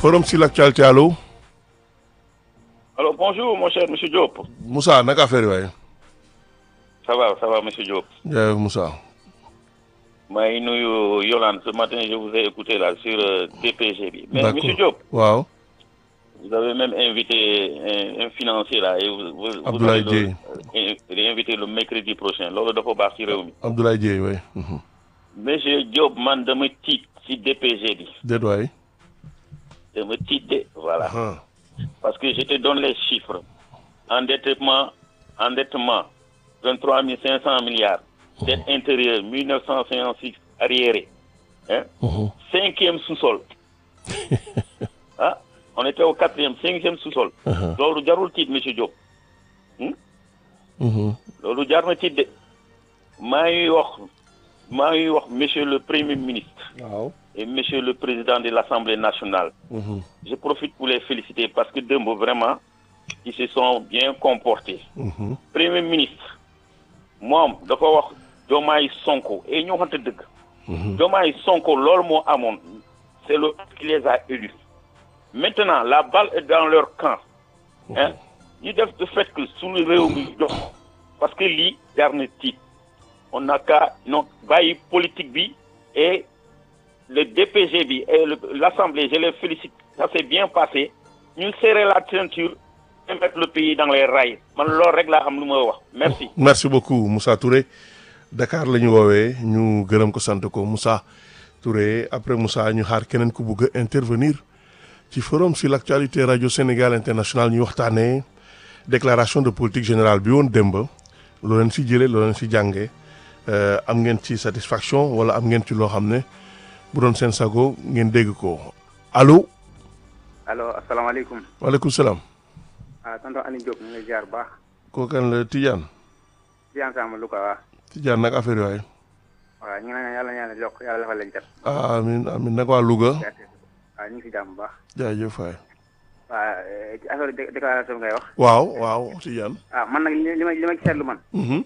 forum sur l'actualité allo. alors bonjour mon cher monsieur Diop. Moussa naka affaire yi waaye. ça va ça va monsieur Diop. jaajëf Moussa. maa ngi nuyu Yolande ce matin je vous ai écouté là sur euh, DPG bi. mais D'accord. monsieur Diop. waaw. vous avez même invité un, un financier là et vous. vous vous Abdoulaye allez le- euh, invité le mercredi prochain loolu dafa baax ci réew mi. Abdoulaye Dieye waay. Mhm. monsieur Diop man dama tiit ci DPG bi déet waay. dama tiit de voilà. Ah. parce que je te donne les chiffres endettement endettement 23 500 milliards dette intérieure 1956 arriéré hein Mhm. cinquième sous-sol ah on était au quatrième cinquième sous-sol Mhm. loolu jarul tiit monsieur Diop Mhm. loolu jar na tiit de maa ngi wax maa ngi wax monsieur le premier ministre waaw. et monsieur le président de l'Assemblée nationale Mhm. je profite pour les féliciter parce que dëmb vraiment ils se sont bien comportés Mhm. premier ministre moom dafa wax Diomaye Sonko et ñu waxante dëgg Mhm. Diomaye Sonko loolu moo amoon c'est le peuple qui les a élus maintenant la balle est dans leur camp hein ñu def de fait que suñu réew mi jox parce que lii jar na tiit on n'a qu'à non bàyyi politique bi et le DPG bi et le- l'Assemblée je les félicite ça s'est bien passé ñu serrer la ceinture et mettre le pays dans les rails man loolu rek laa xam lu ma wax merci merci beaucoup Moussa Touré Dakar la ñu woowee ñu gërëm ko sant ko Moussa Touré après Moussa ñu xaar keneen ku bugg a intervenir ci forum sur l'actualité radio Sénégal international ñu waxtaanee déclaration de politique générale bi woon démb loo leen si jëlee loo leen si jàngee euh, am ngeen ci satisfaction wala am ngeen ci loo xam ne bu doon seen sago ngeen dégg ko allo allo asalaamaaleykum waaleykum salaam ah tonton Aliou Diop ñu ngi lay ziar bu baax kooku kan la Tidiane Tidiane Sama Louga waa Tidiane nag affaire yooyu waaw ñu ngi naan yàlla ñaan yokk yàlla defal leen cat ah amiin amiin nag waa Louga waaw ñu ngi si jàmm bu baax jaajëf waay waaw ci affaire dé- déclaration ngay wax waaw waaw Tidiane. ah man nag li li ma li ma ci seetlu man Mhm,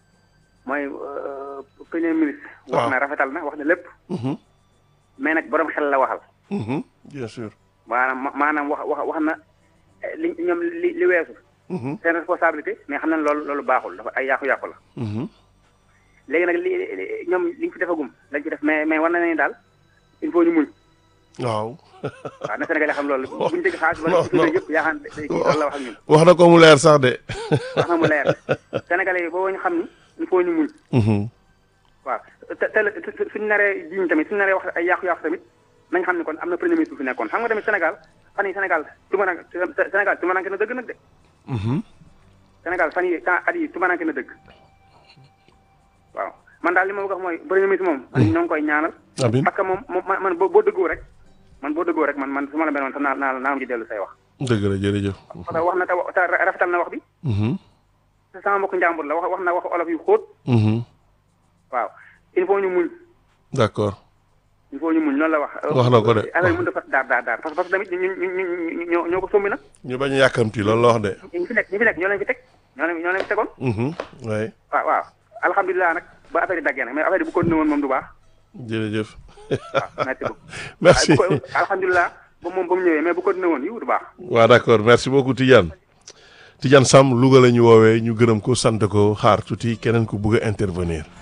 mooy euh, premier ministre waaw. wax na rafetal na wax na lépp mhm, mais nag borom xel la waxal mhm, bien sûr. maanaam maanaam wax wax wax na eh, li ñoom li li weesu Mhm, seen responsabilité mais xam nañ loolu loolu baaxul dafa ay yàqu-yàqu la mhm, léegi nag li li- ñoom li ñu fi defagum lañ ci def mais mais war na ne daal il faut ñu muñ waaw. waaw na Sénégal yi xam loolu bu ñu dégg xaalis non, wala ci non. yëpp yaa xam ne loolu la wax ak ñun wax na ko mu leer sax de. wax na mu leer Sénégalais yi boo ñu xam ni il faut ñu muñ Mhm, waaw te te te suñu naree jiñ tamit suñu naree wax ay yàqu-yàqu tamit nañ xam ne kon am na premier ministre bu fi nekkoon xam nga tamit Sénégal fan yi Sénégal tumarank Sénégal tumaranke na dëgg nag de mhm, Sénégal fan yi temps at yi tumaranke na dëgg waaw man daal li ma bëgg a wax mooy premier ministre moom man ñoo ngi koy ñaanal amiin parce que moom moom man man boo boo dëggoo rek man boo dëggoo rek man man su ma la mel noonu sax naa naa naa am ci dellu say wax dëgg la jërëjëf. parce que wax na te wa- te rafetal na wax bi Mhm, te sama mbokk njàmbur la wax wax na wax olof yu xóot mhm, waaw il faut ñu muñ d'accord. il faut ñu muñ loolu la wax. Wax na ko de. affaire yi mënut a fas daar daar daar parce que parce que tamit ñu ñu ñu ñu ñoo ñoo ko sombi nag. ñu bañ a yàkkamti loolu la wax de. ñi fi nekk ñi fi nekk ñoo leen fi teg ñoo leen ñoo leen fi tegoon. Mhm, oui waaw waaw alhamdulilah nag ba affaire yi daggee nag mais affaire yi bu continué woon moom du baax jërëjëf. waaw merci beaucoup. merci. waaye bu ko alhamdulilah ba moom ba mu ñëwee mais bu continué woon yiw du baax. waaw d'accord merci beaucoup Tidiane. Tidiane Sam Louga la ñu woowee ñu gërëm ko sant ko xaar tuuti keneen ku bëgg a intervenir.